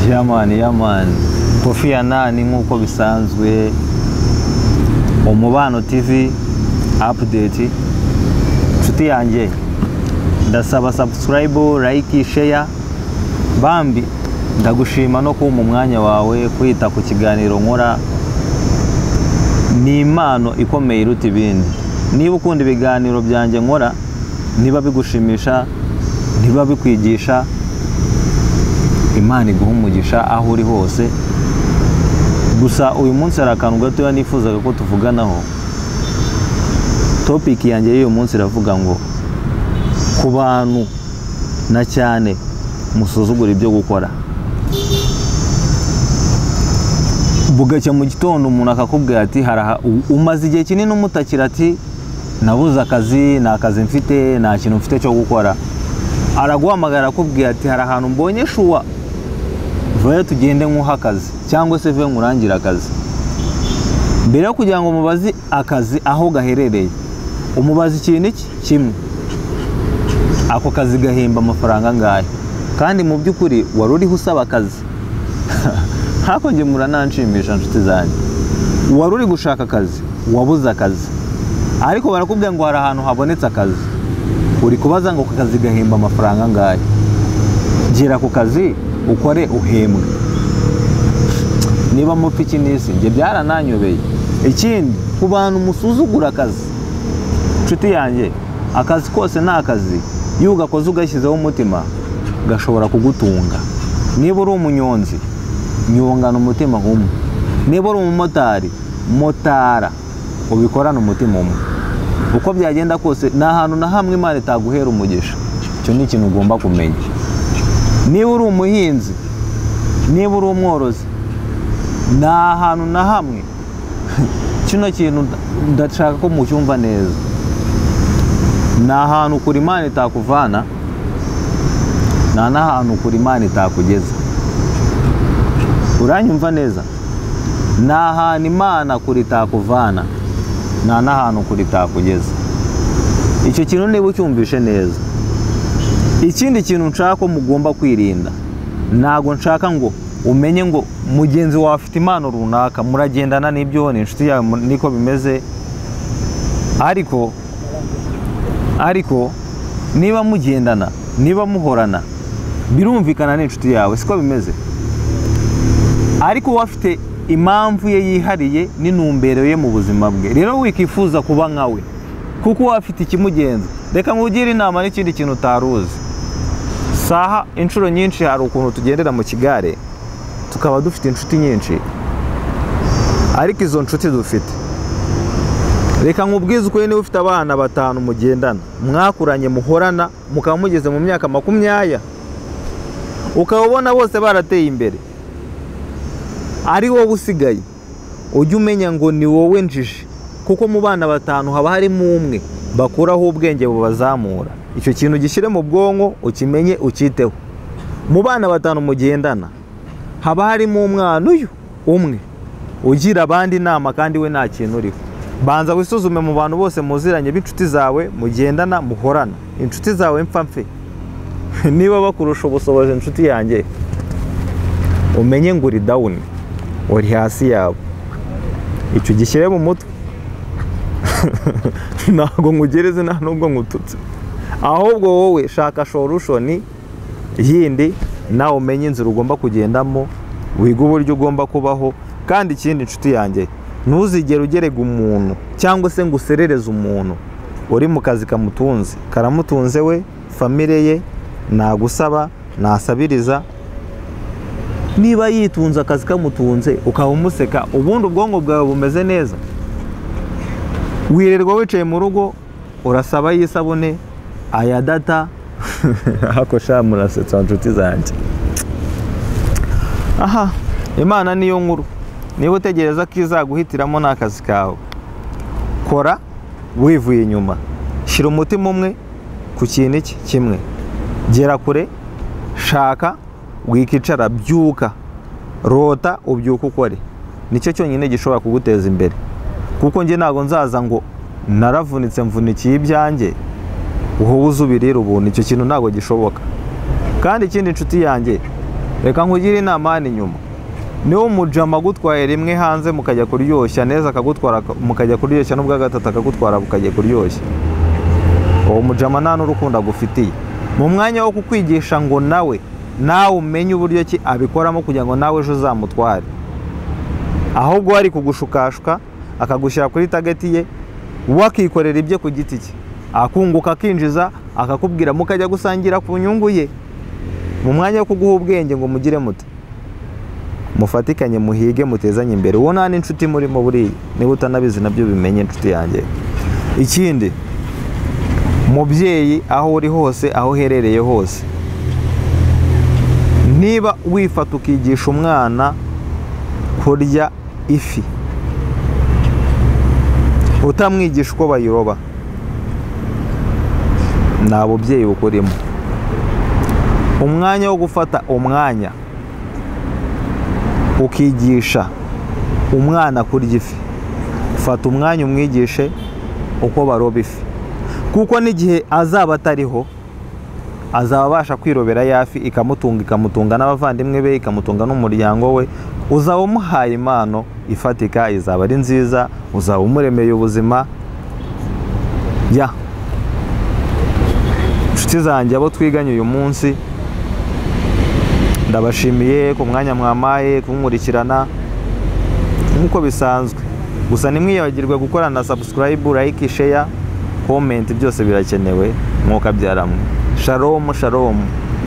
yamani yamani kofi ya nani nk'uko bisanzwe umubano tv apudeti inshuti yanjye ndasaba sabusikarayibu layiki sheya bambi ndagushima no kumpa umwanya wawe kwita ku kiganiro nkora ni impano ikomeye iruta ibindi niba ukunda ibiganiro byanjye nkora niba bigushimisha niba bikwigisha imana iguha umugisha aho uri hose gusa uyu munsi hari akantu gatoya nifuzaga ko tuvuganaho topiki yanjye y'uyu munsi iravuga ngo ku bantu na cyane musuzugura ibyo gukora bugacya mu gitondo umuntu akakubwira ati umaze igihe kinini umutakira ati nabuze akazi nta kazi mfite nta kintu mfite cyo gukora araguhamagara akubwira ati hari ahantu mbonye shuwa vayo tugende nk'uha akazi cyangwa se vayo nkurangire akazi mbere yo kugira ngo umubaze akazi aho gaherereye umubaze ikintu iki kimwe ako kazi gahemba amafaranga angahe kandi mu by'ukuri wari uriho usaba akazi hakonge murananshimisha inshuti zanjye wari uri gushaka akazi wabuze akazi ariko barakubwira ngo hari ahantu habonetse akazi uri kubaza ngo ku kazi gahemba amafaranga angahe gera ku kazi ukore uhembwe niba mupfa iki n'isi njye byarananyobeye ikindi ku bantu musuzugura akazi inshuti yanjye akazi kose ni akazi iyo ugakoze ugashyizeho umutima gashobora kugutunga niba uri umunyonzi nyungana umutima umwe niba uri umumotari motara ubikorane umutima umwe uko byagenda kose ni ahantu na hamwe imana itaguhera umugisha icyo ni ikintu ugomba kumenya niba uri umuhinzi niba uri umworozi ni ahantu na hamwe kino kintu ndashaka ko mucyumva neza ni ahantu kuri imana itakuvana nta n'ahantu kuri imana itakugeza uranyumva neza ni ahantu imana kuri itakuvana nta n'ahantu kuri itakugeza icyo kintu niba ucyumvishe neza ikindi kintu nshaka ko mugomba kwirinda ntabwo nshaka ngo umenye ngo mugenzi wawe afite impano runaka muragendana n'ibyo ni inshuti yawe niko bimeze ariko ariko niba mugendana niba muhorana birumvikana n'inshuti yawe siko bimeze ariko uba afite impamvu ye yihariye n'intumbero ye mu buzima bwe rero wikifuza kuba nkawe kuko uba afite ikimugenza reka nkugire inama n'ikindi kintu utari uzi saha inshuro nyinshi hari ukuntu tugendera mu kigare tukaba dufite inshuti nyinshi ariko izo nshuti dufite reka nkubwize ukuri niba ufite abana batanu mugendana mwakuranye muhorana mukaba mugeze mu myaka makumyaya ukaba ubona bose barateye imbere ari wowe usigaye ujya umenya ngo ni wowe njiji kuko mu bana batanu haba harimo umwe bakuraho ubwenge bubazamura icyo kintu gishyire mu bwonko ukimenye ukiteho mu bana batanu mugendana haba harimo umwana uyu umwe ugira abandi inama kandi we nta kintu uriho banza wisuzume mu bantu bose muziranye b'inshuti zawe mugendana muhorana inshuti zawe mfa mfe niba bakurusha ubushobozi inshuti yanjye umenye ngo uri dawuni uri hasi yabo icyo gishyire mu mutwe ntabwo nkugereze nta nubwo nkututse ahubwo wowe shaka shorushoni yindi nawe umenye inzira ugomba kugendamo wiga uburyo ugomba kubaho kandi ikindi inshuti yanjye ntuzigere ugerega umuntu cyangwa se ngo userereze umuntu uri mu kazi kamutunze karamutunze we famire ye nagusaba nasabiriza niba yitunze akazi kamutunze ukaba umuseka ubundi ubwonko bwawe bumeze neza wirirwa wicaye mu rugo urasaba y'isabune ayadata sha murasetsa inshuti zanjye aha imana niyo nkuru niba utegereza ko izaguhitiramo n'akazi kawe kora wivuye inyuma shyira umutima umwe ku kintu iki kimwe gera kure shaka wikicara byuka rota ubyuka ukore nicyo cyonyine gishobora kuguteza imbere kuko njye ntabwo nzaza ngo naravunitse mvunikiye ibyanjye wowe uzi ubirira ubuntu icyo kintu ntabwo gishoboka kandi ikindi inshuti yanjye reka nkugire inama hano inyuma niba umujama agutwaye rimwe hanze mukajya kuryoshya neza akagutwara mukajya kuryoshya n'ubwa gatatu akagutwara bukajya kuryoshya uwo mujama nta n'urukundo agufitiye mu mwanya wo kukwigisha ngo nawe nawe umenye uburyo ki abikoramo kugira ngo nawe ejo uzamutware ahubwo ari kugushukashwa akagushyira kuri tageti ye we akikorera ibye ku giti cye akunguka akinjiza akakubwira mukajya gusangira ku nyungu ye mu mwanya wo kuguha ubwenge ngo mugire muto mufatikanye muhige mutezanye imbere uwo nta n'inshuti murimo buriya niba utanabizi nabyo bimenye inshuti yanjye ikindi mubyeyi aho uri hose aho uherereye hose niba wifata ukigisha umwana kurya ifi utamwigisha uko bayiroba nta bubyeyi bukurimo umwanya wo gufata umwanya ukigisha umwana kurya ifi fata umwanya umwigishe uko baroba ifi kuko n'igihe azaba atariho azaba abasha kwirobera ya fi ikamutunga ikamutunga n'abavandimwe be ikamutunga n'umuryango we uzaba umuhaye impano ifatika izaba ari nziza uzaba umuremeye ubuzima ya inshuti zanjye abo twiganye uyu munsi ndabashimiye ku mwanya mwamaye kumurikirana nk'uko bisanzwe gusa ntimwiyagirwe gukora na sabusikarayibu layike sheya komenti byose birakenewe mwuka byaramwe sharomu sharomu